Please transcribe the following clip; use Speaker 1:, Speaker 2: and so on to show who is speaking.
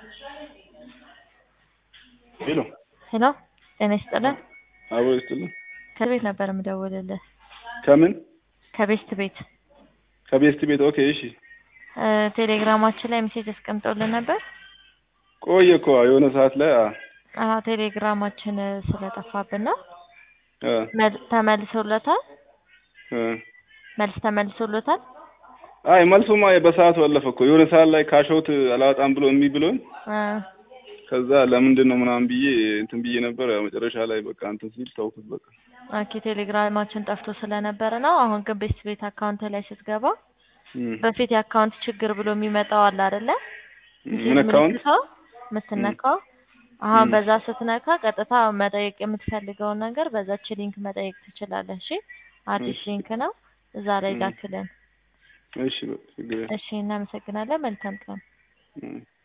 Speaker 1: ሄሎ
Speaker 2: ሄሎ ጤና ይስጥልን።
Speaker 1: አቦ ይስጥልን።
Speaker 2: ከቤት ነበር የምደውልልህ።
Speaker 1: ከምን
Speaker 2: ከቤስት ቤት
Speaker 1: ከቤስት ቤት። ኦኬ እሺ።
Speaker 2: እ ቴሌግራማችን ላይ ሜሴጅ አስቀምጦልን ነበር።
Speaker 1: ቆየ እኮ የሆነ ሰዓት ላይ አ
Speaker 2: አዎ ቴሌግራማችን ስለጠፋብን ነው።
Speaker 1: አ
Speaker 2: መል- ተመልሶለታል።
Speaker 1: አ
Speaker 2: መልስ ተመልሶለታል።
Speaker 1: አይ መልሱማ በሰዓቱ አለፈ እኮ የሆነ ሰዓት ላይ ካሸውት አላወጣም ብሎ እምቢ ብሎኝ
Speaker 2: እ
Speaker 1: ከዛ ለምንድን ነው ምናምን ብዬ እንትን ብዬ ነበር። ያው መጨረሻ ላይ በቃ እንትን ሲል ተውኩት በቃ።
Speaker 2: ኦኬ ቴሌግራማችን ጠፍቶ ስለነበረ ነው። አሁን ግን ቤስት ቤት አካውንት ላይ ስትገባ
Speaker 1: እም።
Speaker 2: በፊት የአካውንት ችግር ብሎ የሚመጣው አለ አይደለ?
Speaker 1: ምን አካውንት?
Speaker 2: ምልክቷ የምትነካው አሁን
Speaker 1: እም።
Speaker 2: በዛ ስትነካ ቀጥታ መጠየቅ የምትፈልገውን ነገር በዛች ሊንክ መጠየቅ ትችላለህ። እሺ አዲስ
Speaker 1: እሺ።
Speaker 2: ሊንክ ነው፣ እዛ ላይ
Speaker 1: እም።
Speaker 2: ላክልን።
Speaker 1: እሺ በቃ ችግር የለም።
Speaker 2: እሺ እናመሰግናለን። መልካም ቀን።
Speaker 1: እም።